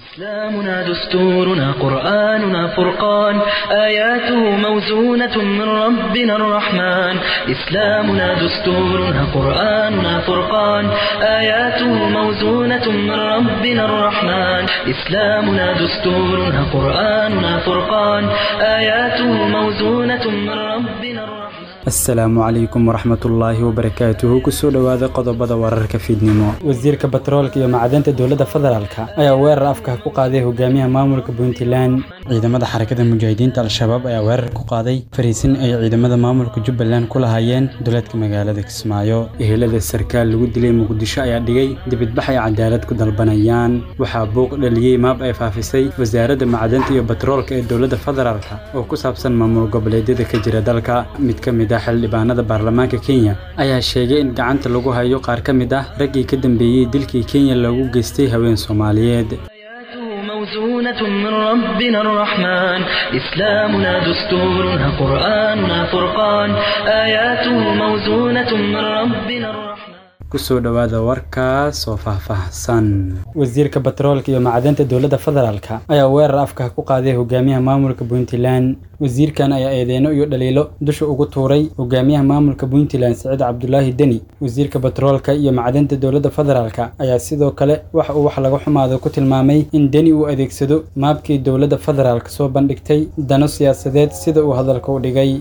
إسلامنا دستورنا قرآننا فرقان آياته موزونة من ربنا الرحمن إسلامنا دستورنا قرآننا فرقان آياته موزونة من ربنا الرحمن إسلامنا دستورنا قرآننا فرقان آياته موزونة من ربنا الرحمن asalaamu calaykum waraxmatullaahi wabarakaatuhu kusoo dhowaada qodobada wararka fiidnimo wasiirka batroolka iyo macdanta dowladda federaalka ayaa weerar afka ku qaaday hogaamiyaha maamulka puntland ciidamada xarakada mujaahidiinta al-shabaab ayaa weerar ku qaaday fariisin ay ciidamada maamulka jubbaland ku lahaayeen duleedka magaalada kismaayo ehelada sarkaal lagu dilay muqdisho ayaa dhigay dibidbax ay cadaalad ku dalbanayaan waxaa buuq dhaliyey maab ay faafisay wasaaradda macdanta iyo batroolka ee dowladda federaalka oo ku saabsan maamul goboleedyada ka jira dalka mid ka mid ah xildhibaanada baarlamaanka kenya ayaa sheegay in gacanta lagu hayo qaar ka mid ah raggii ka dambeeyey dilkii kenya loogu geystay haween soomaaliyeed موزونة من ربنا الرحمن إسلامنا دستورنا قرآننا فرقان آياته موزونة من ربنا الرحمن kusoo dhowaada warkaas oo faahfaahsan wasiirka batroolka iyo macdanta dowladda federaalka ayaa weerar afka ku qaaday hogaamiyaha maamulka puntland wasiirkan ayaa eedeyno iyo dhaliilo dusha ugu tuuray hogaamiyaha maamulka puntland siciid cabdulaahi deni wasiirka batroolka iyo macdanta dowladda federaalka ayaa sidoo kale wax uu wax laga xumaado ku tilmaamay in deni uu adeegsado maabkii dowladda federaalka soo bandhigtay dano siyaasadeed sida uu hadalka u dhigay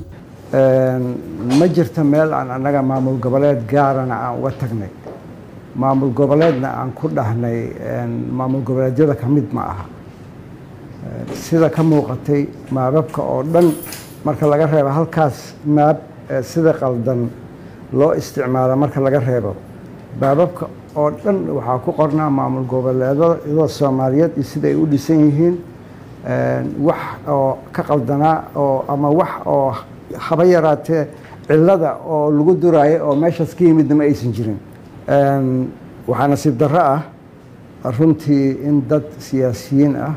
ma jirto meel aan annaga maamul goboleed gaarana aan uga tagnay maamul goboleedna aan ku dhahnay maamul goboleedyada ka mid ma aha sida ka muuqatay maababka oo dhan marka laga reebo halkaas maab sida qaldan loo isticmaalo marka laga reebo maababka oo dhan waxaa ku qornaa maamul goboleedyada soomaaliyeed iyo sida ay u dhisan yihiin wax oo ka qaldanaa oo ama wax oo haba yaraatee cilada oo lagu duraayo oo meeshaas ka yimidna ma aysan jirin waxaa nasiib darro ah runtii in dad siyaasiyiin ah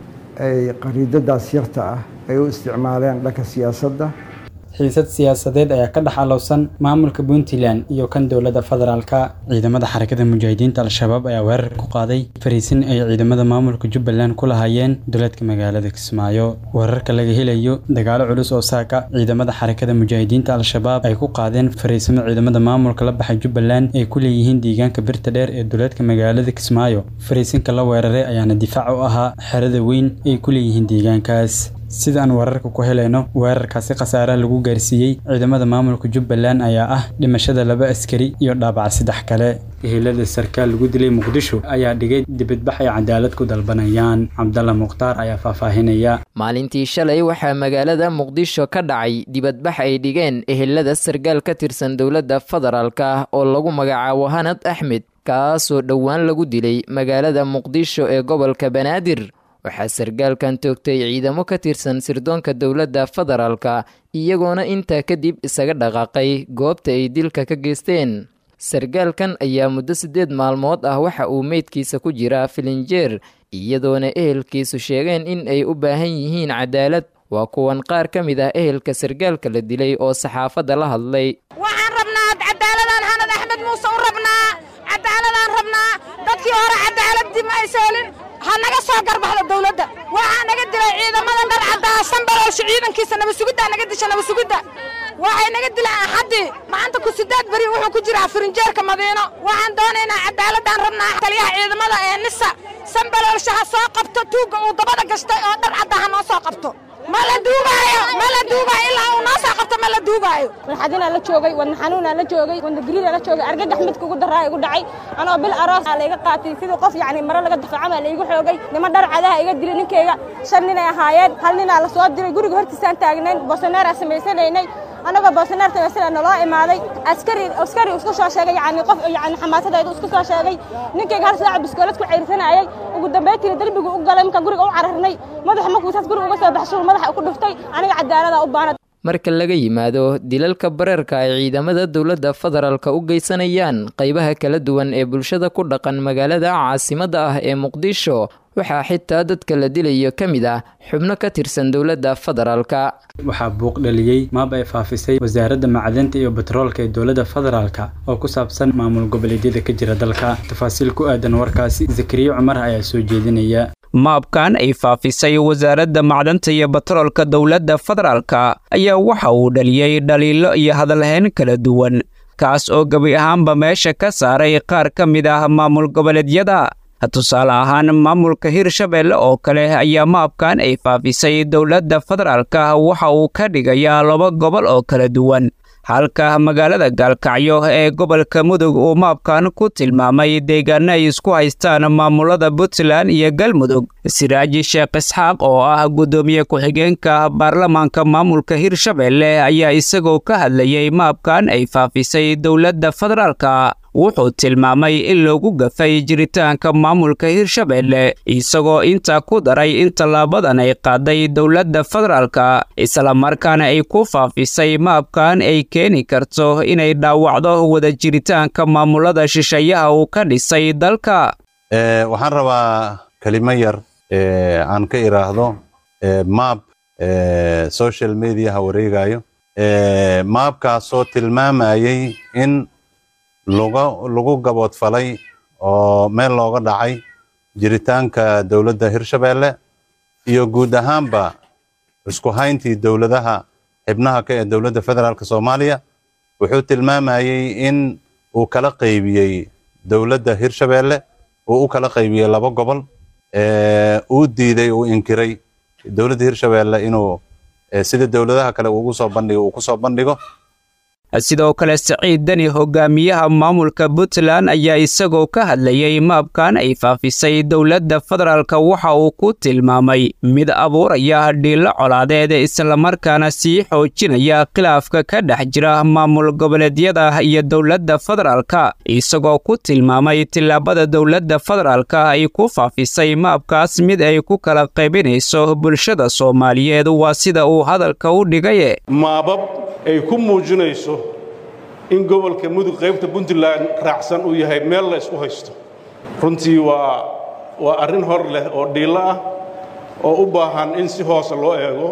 ay qariidadaas yarta ah ay u isticmaaleen dhanka siyaasadda xiisad siyaasadeed ayaa ka dhex alowsan maamulka puntland iyo kan dowladda federaalka ciidamada xarakada mujaahidiinta al-shabaab ayaa weerar ku qaaday fariisin ay ciidamada maamulka jubbaland ku lahaayeen duleedka magaalada kismaayo weerarka laga helayo dagaalo culus oo saaka ciidamada xarakada mujaahidiinta al-shabaab ay ku qaadeen fariisimo ciidamada maamulka la baxay jubbaland ay ku leeyihiin deegaanka birta dheer ee duleedka magaalada kismaayo fariisinka la weeraray ayaana difaac u ahaa xerada weyn ay ku leeyihiin deegaankaas sida aan wararka ku helayno weerarkaasi khasaaraha lagu gaarsiiyey ciidamada maamulka jubbaland ayaa ah dhimashada laba askari iyo dhaabac saddex kale ehelada sarkaal lagu dilay muqdisho ayaa dhigay dibadbax ay cadaalad ku dalbanayaan cabdalla mukhtaar ayaa faahfaahinaya maalintii shalay waxaa magaalada muqdisho ka dhacay dibadbax ay dhigeen ehelada sarkaal ka tirsan dowladda federaalka oo lagu magacaabo hanad axmed kaasoo dhowaan lagu dilay magaalada muqdisho ee gobolka banaadir waxaa sarkaalkan toogtay ciidamo ka tirsan sirdoonka dowladda federaalka iyagoona intaa kadib isaga dhaqaaqay goobta ay dilka ka geysteen sarkaalkan ayaa muddo siddeed maalmood ah waxa uu meydkiisa ku jiraa filinjeer iyadoona ehelkiisu sheegeen in ay u baahan yihiin cadaalad waa kuwan qaar ka mid ah ehelka sarkaalka la dilay oo saxaafadda la hadlay waxaan rabnaa cadaaladaan hanad axmed muuse u rabnaa cadaaladaan rabnaa dadkii hore cadaaladii ma aysa helin ha naga soo garbaxdo dawladda waxaa naga dilay ciidamada dhar caddaa sanbalowsha ciidankiisa nabasugiddaa naga disha nabasugidda waxay naga dilaan axaddii maanta ku sideed beri wuxuu ku jiraa firinjeerka madiino waxaan doonaynaa cadaaladaan rabnaa taliyaha ciidamada ee nisa sanbalowsha ha soo qabto tuugga uu dabada gashtay oo dhar caddaa ha noo soo qabto ma la duugaayo ma la duugaayo ilaa uu noo soo qabto ma la duugaayo warxadinaa la joogay wadna xanuunaa la joogay wadna gariiraa la joogay argagax midka ugu daraa igu dhacay anoo bil aroos aa layga qaatay sidii qof yacni maro laga dafacama laygu xoogay nima dhar cadaha iga dilay ninkayga shan ninay ahaayeen hal ninaa la soo diray guriga hortiisaan taagnayn boosaneeraa samaysanaynay anagoo boosaneer samaysana naloo imaaday askari askari isku soo sheegay yacni qof yacni xamaasadaydu isku soo sheegay ninkayga hal saaca biskoolad ku ceyrisanayay ugu dambaytiina derbigu u galay markaan guriga u cararnay madaxa markuu saas guriga uga soo baxshay madaxa ku dhuftay aniga cadaalada u baanad marka laga yimaado dilalka bareerka ay ciidamada dowladda federaalka u geysanayaan qaybaha kala duwan ee bulshada ku dhaqan magaalada caasimadda ah ee muqdisho waxaa xitaa dadka la dilayo ka mid ah xubno ka tirsan dowladda federaalka waxaa buuq dhaliyey maab ay faafisay wasaaradda macdanta iyo batroolka ee dowladda federaalka oo ku saabsan maamul goboleedyada ka jira dalka tafaasiil ku aadan warkaasi zakariya cumar ayaa soo jeedinaya maabkan ay faafisay wasaaradda macdanta iyo batroolka dowladda federaalka ayaa waxa uu dhaliyey dhaliilo iyo hadalhayn kala duwan kaas oo gebi ahaanba meesha ka saaray qaar ka mid ah maamul goboleedyada tusaale ahaan maamulka hirshabelle oo kale ayaa maabkan ay faafisay dowladda federaalka waxa uu ka dhigayaa laba gobol oo kala duwan halka magaalada gaalkacyo ee gobolka mudug uu maabkan ku tilmaamay deegaano ay isku haystaan maamulada puntland iyo galmudug siraaji sheekh isxaaq oo ah guddoomiye ku-xigeenka baarlamaanka maamulka hirshabelle ayaa isagoo ka hadlayay maabkan ay faafisay dowladda federaalka wuxuu tilmaamay in loogu gafay jiritaanka maamulka hirshabelle isagoo intaa ku daray in tallaabadan ay qaaday dowladda federaalka islamarkaana ay ku faafisay maabkan ay keeni karto inay dhaawacdo wada jiritaanka maamulada shisheeyaha uu ka dhisay dalka waxaan rabaa kelimo yar aan ka iraahdo maab social mediaha wareegayo maabkaasoo tilmaamayay in lagu gaboodfalay oo meel looga dhacay jiritaanka dowladda hirshabelle iyo guud ahaanba isku hayntii dowladaha xibnaha ka ee dowladda federaalk soomaaliya wuxuu tilmaamayey in uu kala qaybiyey dowladda hirshabelle uu u kala qaybiyey laba gobol uu diiday uu inkiray dowladda hirshabelle inuu sida dowladaha kale ugu soo bandhigo uu ku soo bandhigo sidoo kale saciid deni hogaamiyaha maamulka puntland ayaa isagoo ka hadlayay maabkan ay faafisay dowladda federaalka waxa uu ku tilmaamay mid abuuraya dhiilo colaadeed islamarkaana sii xoojinaya khilaafka ka dhex jira maamul goboleedyada iyo dowladda federaalka isagoo ku tilmaamay tillaabada dowladda federaalka ay ku faafisay maabkaas mid ay ku kala qaybinayso bulshada soomaaliyeed waa sida uu hadalka u dhigaye ay ku muujinayso in gobolka mudug qaybta puntland raacsan uu yahay meel la isku haysto runtii waa waa arrin hor leh oo dhiillo ah oo u baahan in si hoose loo eego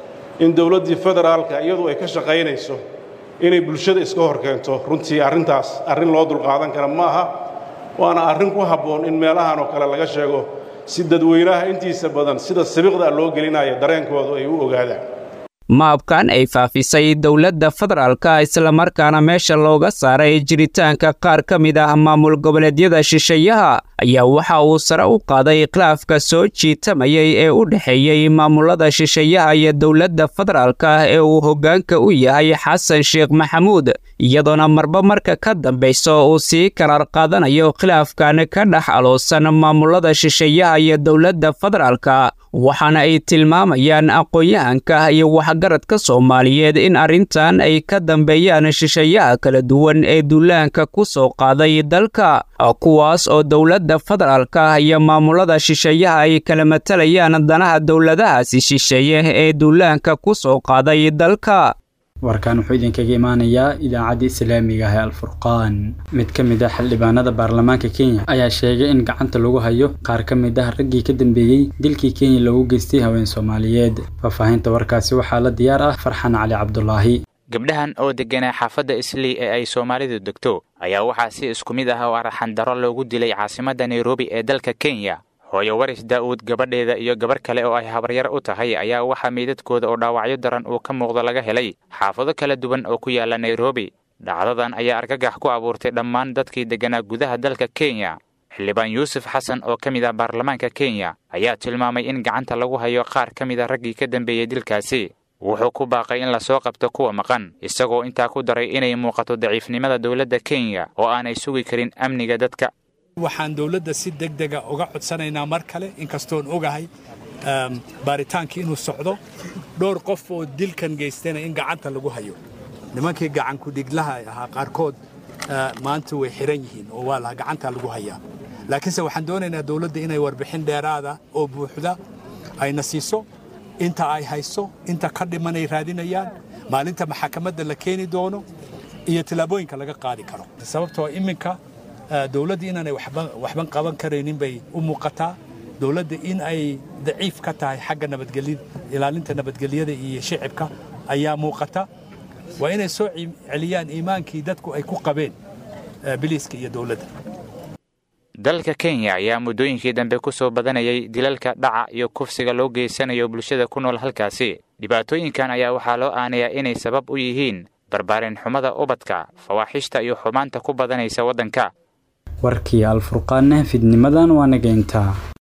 in dowladdii federaalka iyadu ay ka shaqaynayso inay bulshada iska hor keento runtii arrintaas arrin loo dulqaadan kara ma aha waana arrin ku habboon in meelahan oo kale laga sheego si dadweynaha intiisa badan sida sabiqda loo gelinaya dareenkoodu ay u ogaadaan maabkan ay faafisay dowladda federaalka islamarkaana meesha looga saaray jiritaanka qaar ka mid ah maamul goboleedyada shisheeyaha ayaa waxa uu sare u qaaday khilaafka soo jiitamayay ee u dhexeeyey maamulada shisheeyaha iyo dowladda federaalka ee uu hoggaanka u yahay xasan sheekh maxamuud iyadoona marba marka ka dambayso uu sii karaar qaadanayo khilaafkan ka dhex aloosan maamulada shisheeyaha iyo dowladda federaalka waxaana ay tilmaamayaan aqoon-yahanka iyo waxgaradka soomaaliyeed in arrintan ay ka dambeeyaan shisheeyaha kala duwan ee duulaanka ku soo qaaday dalka kuwaas oo dowladda federaalka iyo maamulada shisheeyaha ay kala matalayaan danaha dowladahaasi shisheeye ee duulaanka ku soo qaaday dalka warkan wuxuu idinkaga imaanayaa idaacadda islaamiga ah ee alfurqaan mid ka mid ah xildhibaanada baarlamaanka kenya ayaa sheegay in gacanta lagu hayo qaar ka mid ah raggii ka dambeeyey dilkii kenya loogu geystay haween soomaaliyeed faahfaahinta warkaasi waxaa la diyaar ah farxan cali cabdulaahi gabdhahan oo degganaa xaafadda islii ee ay soomaalidu degto ayaa waxaa si isku mid ah oo arxandaro loogu dilay caasimadda nairobi ee dalka kenya hooyo waris daa'uud gabadheeda iyo gabarh kale oo ay habaryar u tahay ayaa waxaa meydadkooda oo dhaawacyo daran uu ka muuqdo laga helay xaafado kala duwan oo ku yaala nairobi dhacdadan ayaa argagax ku abuurtay dhammaan dadkii degganaa gudaha dalka kenya xildhibaan yuusuf xasan oo ka mid ah baarlamaanka kenya ayaa tilmaamay in gacanta lagu hayo qaar ka mid a raggii ka dambeeyey dilkaasi wuxuu ku baaqay in lasoo qabto kuwa maqan isagoo intaa ku daray inay muuqato daciifnimada dowladda kenya oo aanay sugi karin amniga dadka waxaan dowladda si degdega uga codsanaynaa mar kale inkastoon ogahay baaritaankii inuu socdo dhowr qof oo dilkan geystayna in gacanta lagu hayo nimankii gacankudhiglaha ahaa qaarkood maanta way xiran yihiin oo waa la gacanta lagu hayaa laakiinse waxaan doonaynaa dowladda inay warbixin dheeraada oo buuxda ayna siiso inta ay hayso inta ka dhimanay raadinayaan maalinta maxakamadda la keeni doono iyo tillaabooyinka laga qaadi karo sababtoo iminka dowladda inaanay waxban qaban karaynin bay u muuqataa dowladda in ay daciif ka tahay xagga nabadgelya ilaalinta nabadgelyada iyo shicibka ayaa muuqata waa inay soo celiyaan iimaankii dadku ay ku qabeen biliiska iyo dowladda dalka kenya ayaa muddooyinkii dambe ku soo badanayay dilalka dhaca iyo kufsiga loo geysanayo bulshada ku nool halkaasi dhibaatooyinkan ayaa waxaa loo aanayaa inay sabab u yihiin barbaarin xumada ubadka fawaaxishta iyo xumaanta ku badanaysa waddanka warkii alfurqaanna fidnimadan waa nageyntaa